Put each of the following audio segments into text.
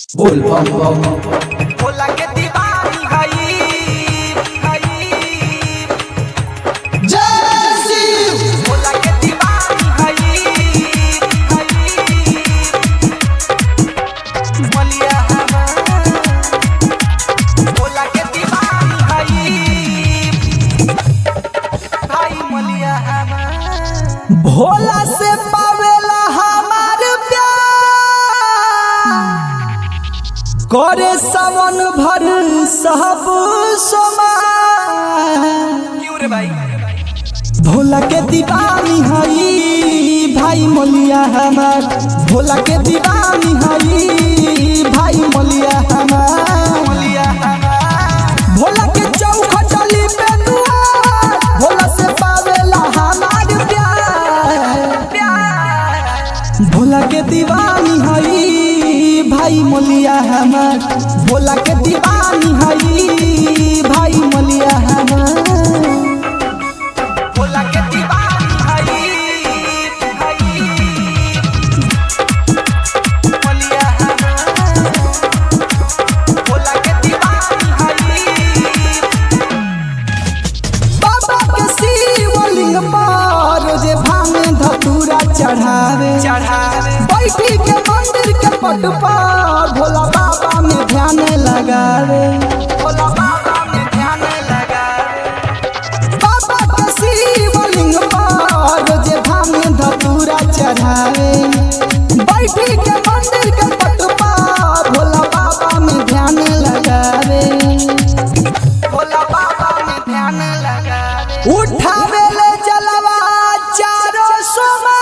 बोल बम बम भोला के दीवानी हई हई जय शिव भोला के दीवानी हई हई बलिया हमार भोला के दीवानी हई भाई मलिया हमार भोला से पावेला हमार प्यार करे सावन भर सब समा क्यों रे भाई भोला के दीवानी हई भाई मोलिया हमार भोला के दीवानी हई भाई मोलिया हमार मलिया हमार भोला के चौख चली पे दुआर भोला से पावेला हमार प्यार प्यार भोला के दीवानी हई भाई मोलिया हमार भोला के दीवानी हई भाई मोलिया हमार भोला के दीवानी हई हई मलिया हमार भोला के दीवानी हई बाबा के शिवलिंग पर जे भांगे धतूरा चढ़ावे चढ़ावे बैठी के मंदिर के पट पर भोला बाबा में ध्यान लगावे भोला बाबा में ध्यान लगावे बाबा के शिवलिंग पर जे भांगे धतूरा चढ़ावे बैठी के मंदिर के पट पर भोला बाबा में ध्यान लगावे भोला बाबा में ध्यान लगावे उठावे ले जलवा चारो सोमा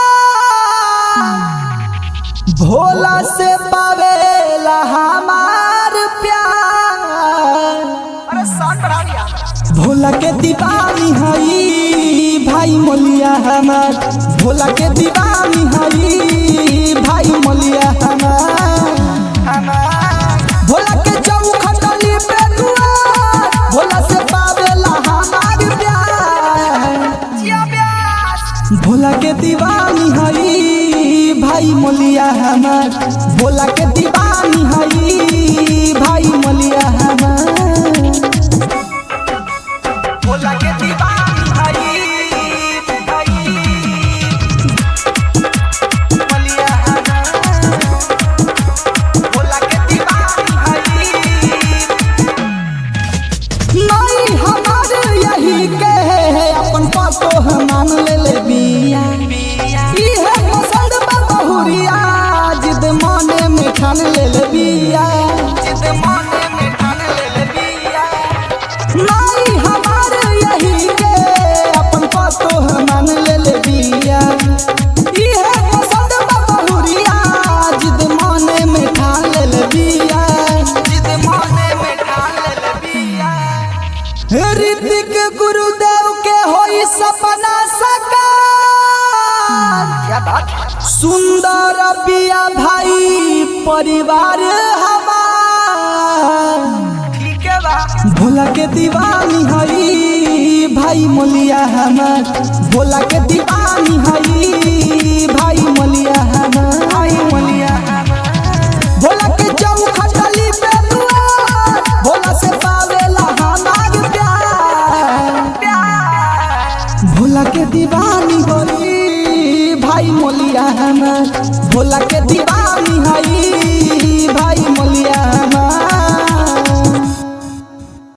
भोला से पावेला हमार प्यार अरे साउंड बढ़ा दिया भोला के दीवानी हई भाई मोलिया हमार भोला के दीवानी हई भाई मोलिया हमार हमार भोला के चौखटली पे दुआर भोला से पावेला हमार प्यार जिया ब्यास भोला के दीवानी हई भाई मोलिया हमार भोला के दीवानी हई भाई मोलिया हमार भोला के दीवानी हई हई मलिया हमार भोला के दीवानी हई नहीं हमार यही के है अपन पातो हम मान ले ले बिया बिया इहे पसंद बा बहुरिया जिद माने में ठान ले ले बिया जिद माने में ठान ले ले बिया नहीं हमार यही के अपन पातो हम मान ले ले बिया इहे पसंद बा बहुरिया जिद माने में ठान ले ले बिया जिद माने में ठान ले ले बिया ऋतिक गुरुदेव के होई सपना साकार क्या बात है सुंदर बिया भाई परिवार हमार ठीक है बा भोला के दीवानी हई भाई मोलिया हमार भोला के दीवानी हई भाई मोलिया हमार भाई मलिया हमार भोला के चौखटली पे दुआर भोला से पावेला हमार प्यार प्यार भोला के दीवानी होली भाई मोलिया हमार भोला